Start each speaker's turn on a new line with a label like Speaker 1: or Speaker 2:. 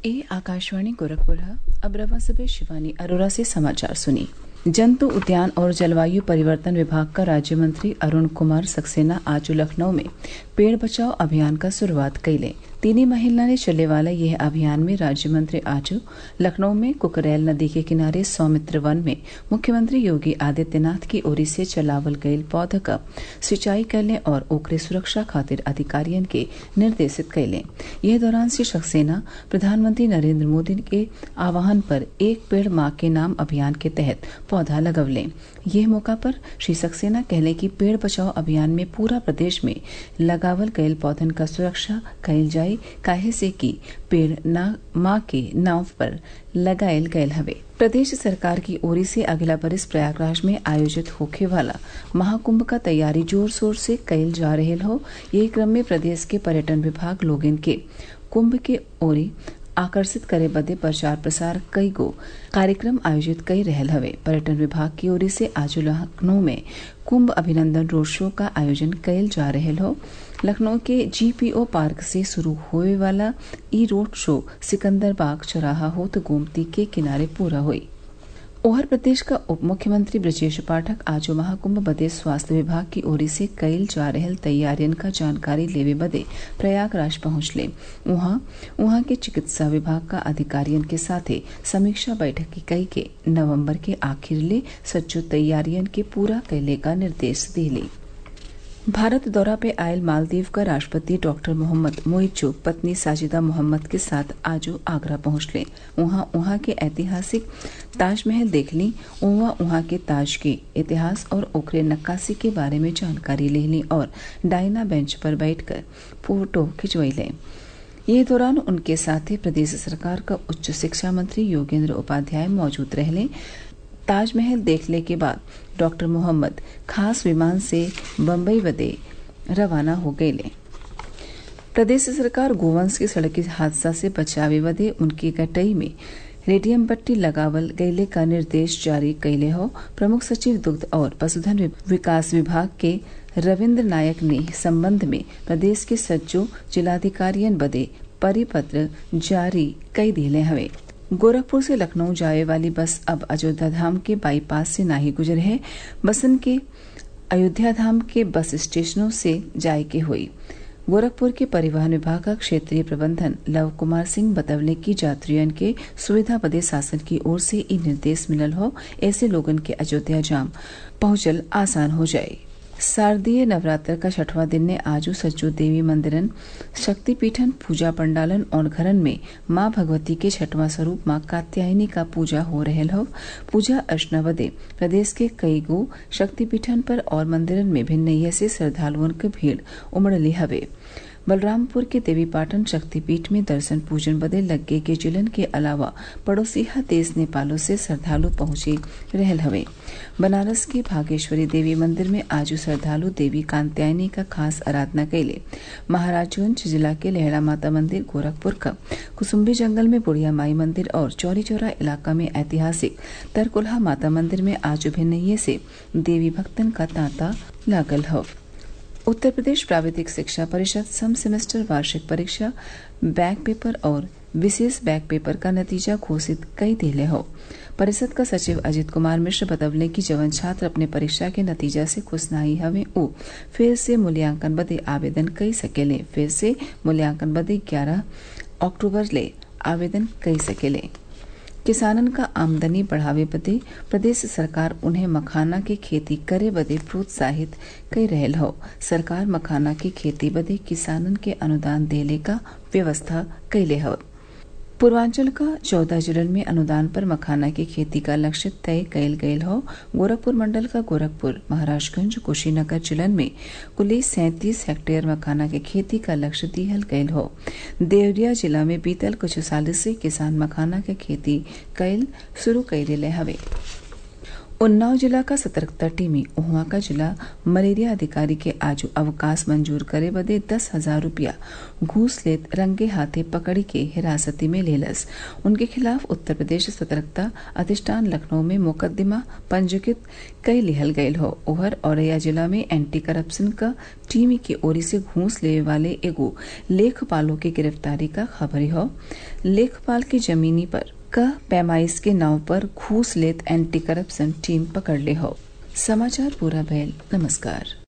Speaker 1: ए आकाशवाणी गोरखपुर अब रवा सबे शिवानी अरोरा से समाचार सुनी जंतु उद्यान और जलवायु परिवर्तन विभाग का राज्य मंत्री अरुण कुमार सक्सेना आज लखनऊ में पेड़ बचाओ अभियान का शुरुआत कैले तीन महीना ने चले वाला यह अभियान में राज्य मंत्री आज लखनऊ में कुकरैल नदी के किनारे सौमित्र वन में मुख्यमंत्री योगी आदित्यनाथ की ओर से चलावल गयल पौध का सिंचाई करने और ओकरे सुरक्षा खातिर अधिकारियन के निर्देशित कैले यह दौरान श्री सक्सेना प्रधानमंत्री नरेंद्र मोदी के आह्वान पर एक पेड़ माँ के नाम अभियान के तहत पौधा लगवले यह मौका पर श्री सक्सेना कहले कि पेड़ बचाओ अभियान में पूरा प्रदेश में लगावल गयल पौधन का सुरक्षा कैल जाये काहे से कि पेड़ ना माँ के नाव पर लगायल गयल हवे प्रदेश सरकार की ओर से अगला बरिस प्रयागराज में आयोजित होखे वाला महाकुंभ का तैयारी जोर शोर से कैल जा रहे हो यही क्रम में प्रदेश के पर्यटन विभाग लोगन के कुंभ के ओरी आकर्षित करे बदे प्रचार प्रसार कई गो कार्यक्रम आयोजित कई रहल हवे पर्यटन विभाग की ओर से आज लखनऊ में कुंभ अभिनंदन रोड शो का आयोजन कयल जा रहल हो लखनऊ के जीपीओ पार्क से शुरू होए वाला ई रोड शो सिकंदर बाग चौराहा होत गोमती के किनारे पूरा हुई ओहर प्रदेश का उप मुख्यमंत्री ब्रजेश पाठक आज महाकुंभ बदे स्वास्थ्य विभाग की ओर से कईल जा रहल तैयारियन का जानकारी लेवे बदे प्रयागराज पहुंचले वहां वहां के चिकित्सा विभाग का अधिकारियन के साथे समीक्षा बैठक की कई के नवंबर के आखिर ले सज्जो तैयारियन के पूरा कैले का निर्देश दिले भारत दौरा पे आयल मालदीव का राष्ट्रपति डॉक्टर मोहम्मद मोइजो पत्नी साजिदा मोहम्मद के साथ आज आगरा पहुंचले वहां वहां के ऐतिहासिक ताजमहल देख ली वहां वहां के ताज के इतिहास और ओखरे नक्काशी के बारे में जानकारी ले ली और डायना बेंच पर बैठकर फोटो खिंचवैले ये दौरान उनके साथ ही प्रदेश सरकार का उच्च शिक्षा मंत्री योगेंद्र उपाध्याय मौजूद रहले ताजमहल देखने के बाद डॉक्टर मोहम्मद खास विमान से बम्बई बदे रवाना हो गये प्रदेश सरकार गोवंश के सड़क हादसा से बचावे बदे उनकी कटई में रेडियम पट्टी लगावल गैले का निर्देश जारी कैले हो प्रमुख सचिव दुग्ध और पशुधन विकास विभाग के रविन्द्र नायक ने संबंध में प्रदेश के सज्जो जिलाधिकारियन बदे परिपत्र जारी कई दिले हवे गोरखपुर से लखनऊ जाए वाली बस अब अयोध्या धाम के बाईपास से नाही गुजर है बसन के अयोध्या धाम के बस स्टेशनों से जाए के हुई गोरखपुर के परिवहन विभाग का क्षेत्रीय प्रबंधन लव कुमार सिंह बतवले की यात्रियन के सुविधा बदे शासन की ओर से ई निर्देश मिलल हो ऐसे लोगन के अयोध्या जाम पहुंचल आसान हो जाये शारदीय नवरात्र का छठवां दिन ने आज सज्जो देवी मंदिरन शक्तिपीठन पूजा पंडालन और घरन में माँ भगवती के छठवां स्वरूप माँ कात्यायनी का पूजा हो रहल हो पूजा अर्चना बदे प्रदेश के कई गो शक्तिपीठन पर और मंदिरन में भिन्न से श्रद्धालुओं की भीड़ उमड़ली हवे बलरामपुर के देवीपाटन शक्तिपीठ में दर्शन पूजन बदे लग्गे के जिलन के अलावा पड़ोसीहा देश नेपालों से श्रद्धालु पहुंचे रहल हवे बनारस के भागेश्वरी देवी मंदिर में आज श्रद्धालु देवी कांत्यायनी का खास आराधना कैले महाराजगंज जिला के लहड़ा माता मंदिर गोरखपुर का कुसुम्बी जंगल में बुढ़िया माई मंदिर और चौरी चौरा इलाका में ऐतिहासिक तरकुल्हा माता मंदिर में आज भिन्न से देवी भक्तन का तांता लागल हो उत्तर प्रदेश प्राविधिक शिक्षा परिषद सम सेमेस्टर वार्षिक परीक्षा बैक पेपर और विशेष बैक पेपर का नतीजा घोषित कई दिले हो परिषद का सचिव अजित कुमार मिश्र बतवले कि जवन छात्र अपने परीक्षा के नतीजा से खुश नहीं हवे उ फिर से मूल्यांकन बदे आवेदन कई सकेले फिर से मूल्यांकन बदे ग्यारह अक्टूबर ले आवेदन कई सकेले किसानन का आमदनी बढ़ावे बदे प्रदेश सरकार उन्हें मखाना की खेती करे बदे प्रोत्साहित कर रहल हो सरकार मखाना की खेती बदे किसानन के अनुदान देले का व्यवस्था कैले हो पूर्वांचल का चौदह जिलन में अनुदान पर मखाना की खेती का लक्ष्य तय कैल गयल हो गोरखपुर मंडल का गोरखपुर महाराजगंज कुशीनगर जिलन में कुल सैंतीस हेक्टेयर मखाना की खेती का लक्ष्य दिहल गयल हो देवरिया जिला में बीतल कुछ साल से किसान मखाना की खेती कैल शुरू कैले हवे उन्नाव जिला का सतर्कता टीमी उहवा का जिला मलेरिया अधिकारी के आजू अवकाश मंजूर करे बदे दस हजार रूपया घूस लेत रंगे हाथे पकड़ी के हिरासती में लेलस उनके खिलाफ उत्तर प्रदेश सतर्कता अधिष्ठान लखनऊ में मुकदमा पंजीकृत कई लिहल गयल हो उहर औरैया जिला में एंटी करप्शन का टीमी की ओरी से घूस लेवे वाले एगो लेखपालों की गिरफ्तारी का खबर हो लेखपाल की जमीनी पर का पैमाइश के नाव पर घूस लेत एंटी करप्शन टीम पकड़ ले हो समाचार पूरा भैल नमस्कार